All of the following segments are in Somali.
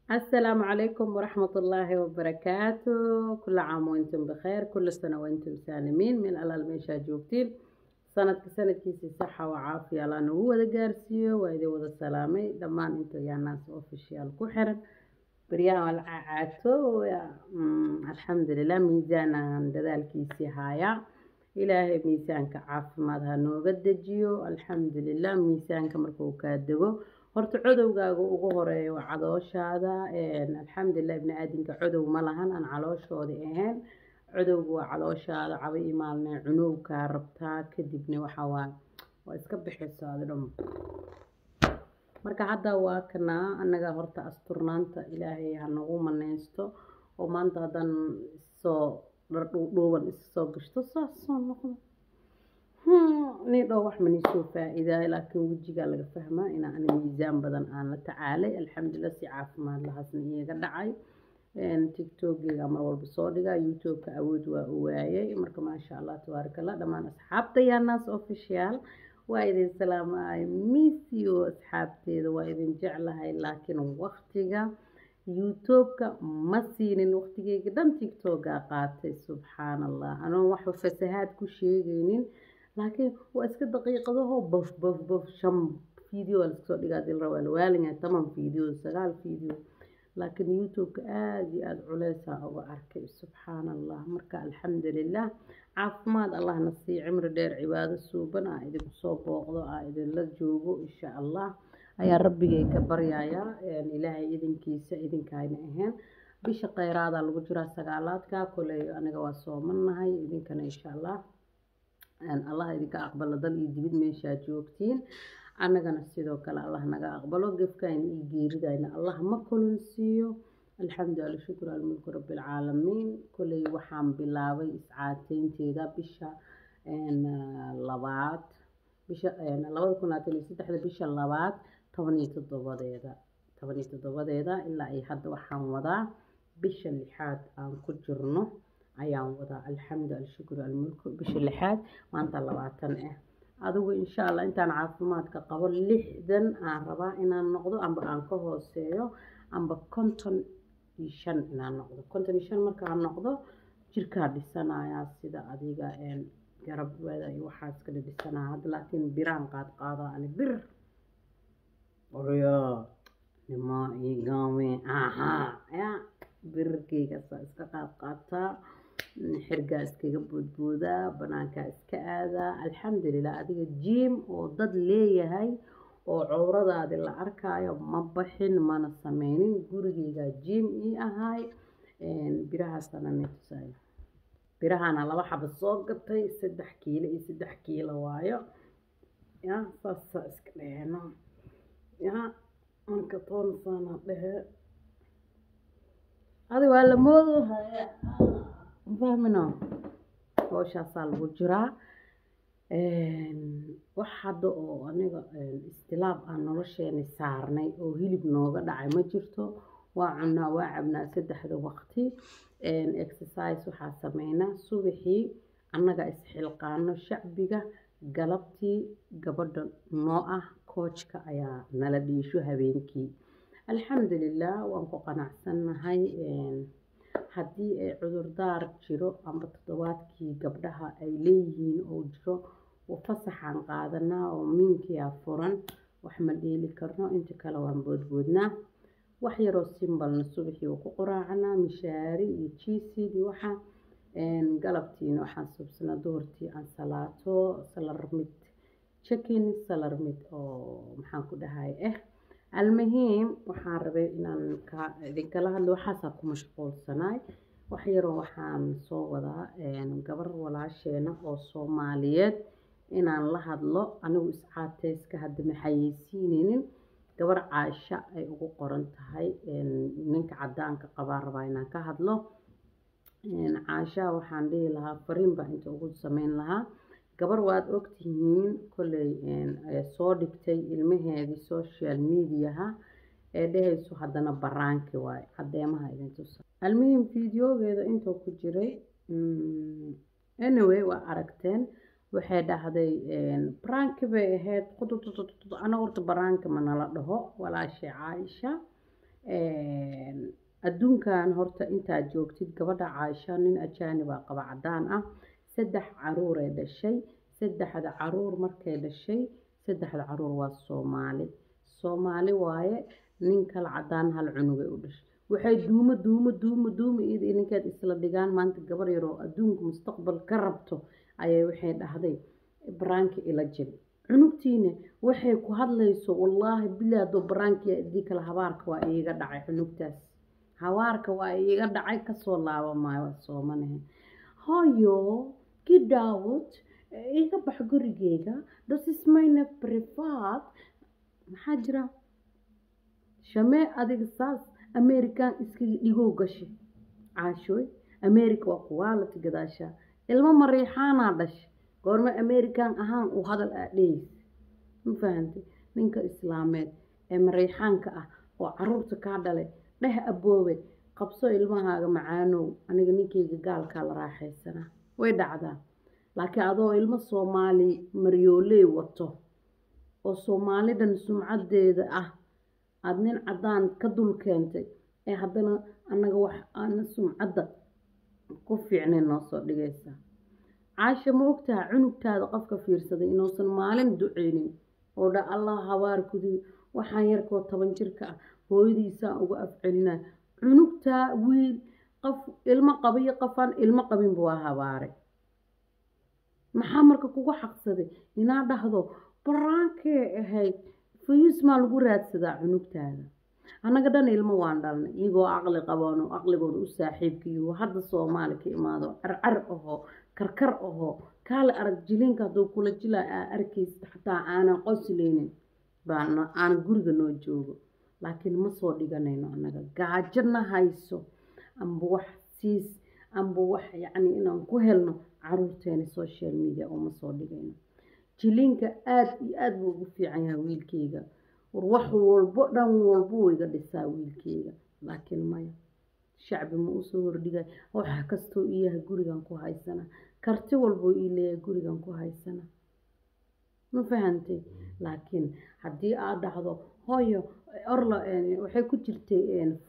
السلام عليكم ورحمة الله وبركاته كل عام وانتم بخير كل سنة وانتم سالمين من الألال meeshaa joogtiin sanadka sanadkiisii saxa oo caafiya allaa nagu wada gaarsiiyo waa idin wada salaamay dhammaan inta yaanaas official ku xiran baryahan waa la caacaato alxamdulilah miisaanan dadaalkiisii haayaa ilaahay miisaanka caafimaad ha nooga dejiyo alxamdulilah miisaanka markuu kaa dego horta codowgaaga ugu horeeya waa cadooshaada alxamdulilah ibni aadinka codow ma lahan aan calooshoodii ahayn codowga waa calooshaada caba imaalne cunowkaa rabtaa kadibna waxaa waa waa iska bixisa adi dhan marka hadda waa kanaa annaga horta asturnaanta ilaahay ha nagu maneysto oo maanta haddaan soo dhardhuudhuuban isa soo gashto saas soo noqdo nii dhow wax manisoo faa-iidaay laakiin wejigaa laga fahmaa inaa ani miisaan badan aan la tacaalay alxamdulilah si caafimaad lahaasna iyaga dhacay tiktokgeyga mar walba soo dhigaa youtube-ka awood waa u waayay marka maasha allah tabaaraka allah dhammaan asxaabta yaanaas official waa idin salaamaay missio asxaabteeda waa idin jeclahay laakiin waqtiga youtube-ka ma siinin waqtigeyga dhan tiktokaa qaatay subxaan allah anoon waxba fasahaad ku sheegaynin laakiin waa iska daqiiqadaho bof bof bof shan video waa laskasoo dhigaa dil rabaa lawaalinyaa toban video sagaal video laakiin youtube-ka aada iyo aada culeysaa uga arkay subxaan allah marka alxamdulilah caafimaad allahna sii cimri dheer cibaado suuban aa idinku soo booqdo aa idinla joogo insha allah ayaa rabbigay ka baryayaa ilaahay idinkiisa idinkayna ahayn bisha kheyraada lagu jiraa sagaalaadka koley aniga waa soomanahay idinkana insha allah allah idinka aqbalo dal iyo dibid meeshaa joogtiin annagana sidoo kale allah naga aqbalo gefkayna iyo geeridayna allah ma kulansiiyo alxamdu ala shukr almulku rabbilcaalamiin koley waxaan bilaabay iscaateynteeda bisha labaad bisha labada kun labaatan iyo saddexda bisha labaad toban iyo toddobadeeda toban iyo toddobadeeda ilaa ay hadda waxaan wadaa bisha lixaad aan ku jirno ayaan wadaa alxamdu alshukru almulku bisha lixaad maanta labaatan ah adigu insha allah intaan caafimaadka qabo lixdan aan rabaa inaan noqdo amba aan ka hooseeyo amba konton iyo shan inaan noqdo konton iyo shan markaan noqdo jirkaa dhisanayaa sida adiga garabwada iyo waxaas kala dhisanaya hadda laakiin biraan qaad qaadaa ani bir oryo nimo igame aha ya birarkeyga saa iska qaad qaataa xirgaa iskaga boodboodaa banaankaa iska aadaa alxamdulilah adiga jiim oo dad leeyahay oo cowradaadi la arkaayo ma baxin mana sameynin gurigeygaa jiim ii ahaay birahaasana netusaayo birahana laba xaba soo gatay saddex kiilo iyo saddex kiilo waayo ya saasaa iska dheheno ya marka toonsana dhehe adi waa la moodo fahmino howshaasaa lagu jiraa wax hadda oo aniga istilaab aan nolosheeni saarnay oo hilib nooga dhacay ma jirto waa cunaa waa cabnaa saddexda waqti exercise waxaa sameynaa subaxii annaga isxilqaano shacbiga galabtii gabadha noo ah koojka ayaa nala dhiisho habeenkii alxamdulilah waan ku qanacsannahay haddii ay cudurdaar jiro amba toddobaadkii gabdhaha ay leeyihiin oo jiro fasaxaan qaadanaa oo minkiyaa furan wax ma dheeli karno inta kale waan boodboodnaa wax yaroo simbalna subaxii waa ku qoraacanaa mishaari iyo jiisid iyo waxa galabtiina waxaan subsanaa duhurtii aan salaato salarmid chicken salarmid oo maxaan ku dhahay ah almuhiim waxaan rabay inaan idinkala hadlo waxaasaa ku mashquulsanaay wax yaroo waxaan soo wadaa gabar walaasheena oo soomaaliyeed inaan la hadlo anigu iscaateyska hadda maxayeysiineynin gabar caasha ay ugu qoran tahay ninka cadaanka qabaa rabaa inaan ka hadlo caasha waxaan dhihi lahaa fariin baa inta ugu sameyn lahaa gabar waad ogtihiin kolley soo dhigtay ilmaheedii social mediaha ee dhehayso haddana baraanki waaye cadeemaha idin tusa almuhim videogeeda intuu ku jiray anyway waa aragteen waxay dhahday baraanki bay ahayd qududududud anaga horta baraanki ma nala dhaho walaashay caaisha adduunkan horta intaad joogtid gabadha caaisha nin ajaanibaa qaba cadaan ah saddex caruuray dhashay saddexda caruur markay dhashay saddexda caruur waa soomaali soomaali waaye nin kala cadaan hal cunugay u dhashay waxay duumo duumo duumo duumo iyada ninkeed isla dhigaan maanta gabar yaroo adduunka mustaqbal ka rabto ayay waxay dhahday baraanki ila jiri cunugtiina waxay ku hadlayso wallaahi bilaado baraanki adii kale habaarka waa iiga dhacay cunugtaas habaarka waa iiga dhacay kasoo laaba maayo waa soomanahe hoyo gidaawod iga bax gurigeyga das is mayna privat maxaa jira shamee adiga saas american iskaga dhigow gashay caashooy america waa kuwaalati gadaashaa ilmo mariixaanaa dhashay goorme american ahaan uu hadal aa dhehaysa ma fahantay ninka islaameed ee mariixaanka ah oo caruurta kaa dhalay dheh aboobe qabso ilmahaaga macaanow aniga ninkayga gaalkaa la raaxaysanaa way dhacdaa laakiin adoo ilmo soomaali maryooley wato oo soomaalidan sumcadeeda ah aada nin caddaan ka dul keentay ee haddana annaga wax aana sumcadda ku fiicnayn noo soo dhigaysaa caasha ma ogtaha cunugtaada qofka fiirsaday inuusan maalin duceynin oo dha allah habaar kudii waxaan yarkoo toban jirka ah hooyadiisaan uga afcelinaa cunugtaa wiil qof ilmo qabiyo qofaan ilmo qabinba waa habaaray maxaa marka kugu xaqsaday inaa dhahdo baraankee ahayd fayuus maa lagu raadsadaa cunugtaada annaga dhan ilmo waan dhalnay iyagoo caqli qaboon oo caqligooda u saaxiibkiiyo hadda soomaali ka imaado carcar ahoo karkar ahoo kaale arag jilinka hadduu kula jilaa aa arkaysid xataa aanan qosleynin baan aan guriga noo joogo laakiin ma soo dhiganayno annaga gaajana hayso amba wax siis amba wax yacni inaan ku helno caruurteena social media oo ma soo dhigayno jilinka aada iyo aada buu ugu fiican yahay wiilkeyga war wax walbo dhan walbo iga dhisaa wiilkeyga laakiin maya shacbi ma usoo hordhigay wax kastoo ii yahay gurigan ku haysana karti walboo ii leeyahay gurigan ku haysana ma fahantay laakiin haddii aad dhahdo hooyo orla waxay ku jirtay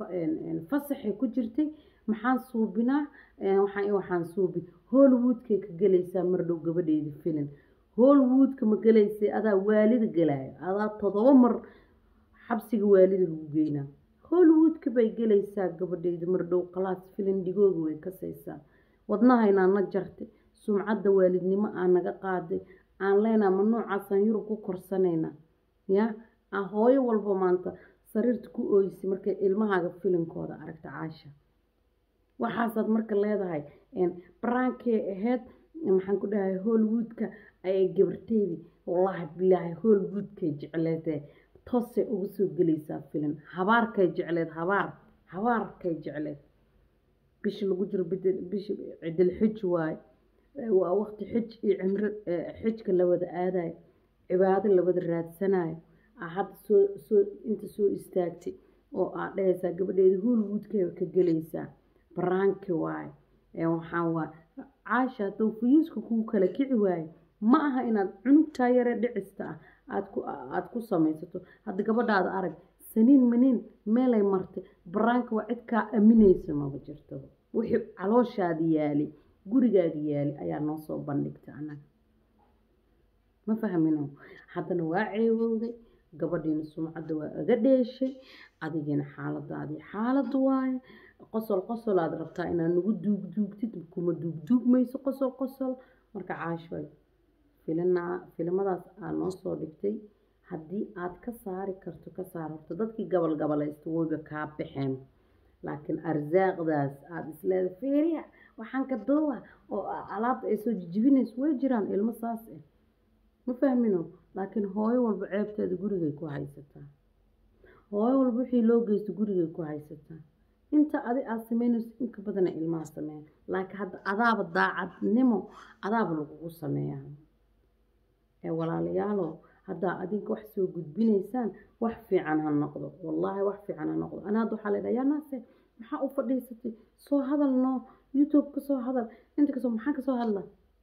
fasaxay ku jirtay maxaan suubinaa waxaan waxaan suubi hollywoodkay ka gelaysaa mardhow gabadheedi filin hollywoodka ma gelaysay adaa waalida gelaayo adaa todoba mar xabsiga waalida lagu geynaa hollywoodka bay gelaysaa gabadheyda mardhow qalaas filin dhigooga way kasaysaa wadnahaynaa na jartay sumcadda waalidnimo aa naga qaaday aan leenaa ma noocaasaan yurub ku korsanaynaa ya a hooyo walba maanta sariirta ku ooysay markay ilmahaaga filinkooda aragta caasha waxaasaad marka leedahay baraankee ahayd maxaan ku dhahay hollywoodka ayay gabarteydii wallaahi bilaahi hollywoodkay jecleedee toosay uga soo gelaysaa filin habaarkay jecleed habaar habaarkay jecleed bishi lagu jiro bishi cidil xij waaye waa waqti xij iyo cimro xijka la wada aadayo cibaado la wada raadsanayo aa hadda soo soo inta soo istaagtay oo aad dhahaysaa gabadheeda hollywoodkay ka gelaysaa baraanki waaye waxaan waa caasha hadduu fuyuuska kuu kala kici waayo ma aha inaad cunugtaa yare dhicista ah aad ku aad ku samaysato hadda gabadhaada arag saniin maniin meelay martay baraanka waa cid kaa aaminaysa maba jirtaba wixii calooshaada yaali gurigaaga yaali ayaa noo soo bandhigtay annaga ma fahmino haddana waa ceewowday gabadhiina sumcadda waa aga dheeshay adigiina xaaladaadii xaalad waaye qosol qosol aad rabtaa inaad nagu duugduugtid kuma duugduugmayso qosol qosol marka caashoy filina filimadaas aad noo soo dhigtay haddii aad ka saari karto ka saar horto dadkii gabal gabalaysta wayba kaa baxeen laakiin arsaaqdaas aada isleeda feeriya waxaan ka doowa oo alaabta ay soo jijibinayso way jiraan ilmo saas ah ma fahmino laakiin hooyo walba ceebteeda gurigay ku haysataa hooyo walba wixii loo geysto gurigay ku haysataa inta adi aad sameynayso inka badana ilmaha sameeya laakiin hadda adaaba daacadnimo adaaba lagugu sameeyaa ee walaalayaalo haddaa adinka wax soo gudbinaysaan wax fiican ha noqdo wallaahi wax fiican ha noqdo ana hadda waxaa leedhaha yaa naase maxaa u fadhiisatay soo hadal noo youtube ka soo hadal inta kasoo maxaan kasoo hadla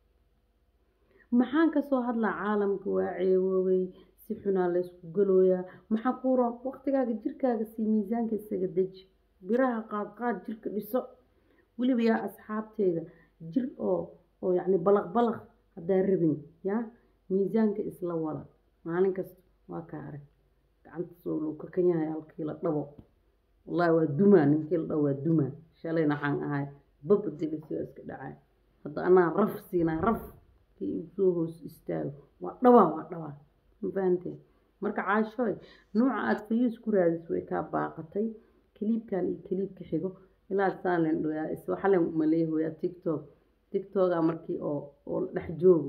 maxaan kasoo hadlaa caalamka waa ceewoobay si xunaa laysku galooyaa maxaa kuu roon waqtigaaga jirkaaga sii miisaanka isaga deji biraha qaad qaad jirka dhiso weliba yaa asxaabteeda jir oo oo yacni balaq balaq haddaa rabin yaa miisaanka isla wada maalin kasta waa kaa arag gacanta soo luu ka kan yahay halkii la dhabo wallaahi waa dumaa ninkii la dhabo waa dumaa shalayna waxaan ahay baba dilisoo iska dhacay hadda anaa raf siinaa raf kii igu soo hoos istaago waa dhawaa waa dhawaa ma fahanteen marka caashooy nuuca aad fayuus ku raadis way kaa baaqatay kaliibkan iyo kaliibka xigo ilaa saalin dhoyaa iswaxalen maleehoyaa tiktok tiktoka markii oo oo la dhex joogo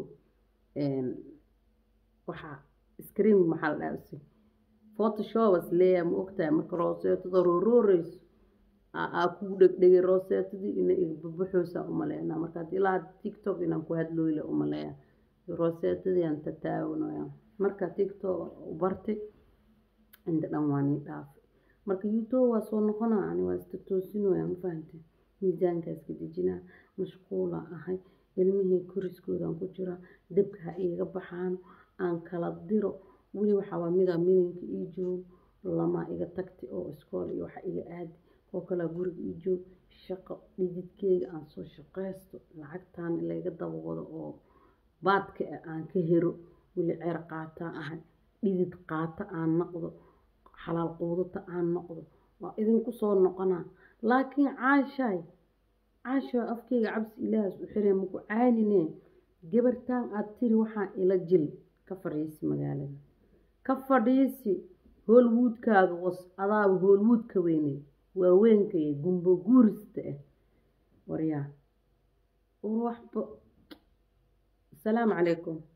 waxaa screen maxaa la dhaha usi photoshopers leeyahay ma ogtahay marka rooseetada roorooreyso aa kugu dhegdhegay rooseetadii ina igbabaxoosa umaleynaa markaad ilaa tiktok inaan ku hadlooyle umaleeya rooseetadii aan tataawanaya marka tiktok u bartay inta dhan waa nii dhaafay marka youtube waa soo noqonaa ani waa iska toosinooya ma fahantay miisaanka iska dejinaa mashquula ahay ilmihii koriskoodaan ku jiraa dabka ha iiga baxaano aan kala diro weli waxaa waa mida midanka ii joog lamaa iga tagtay oo iskool iyo waxa iga aadi oo kalaa guriga ii joog shaqo dhididkeyga aan soo shaqaysto lacagtaan layga daba wado oo baadka ah aan ka hero weli ceer qaataa ahay dhidid qaata aan noqdo xalaal quudata aan noqdo waa idinku soo noqonaa laakiin caashaay caasho afkeyga cabsi ilaahas u xiree maku caanine gabartaan aad tiri waxaa ila jil ka fadhiisi magaalada ka fadhiisi hoolwuudkaaga was adaaba hoolwuudka weynay waaweenkaya gumbo guurista ah waryaa war waxba asalaamu calaykum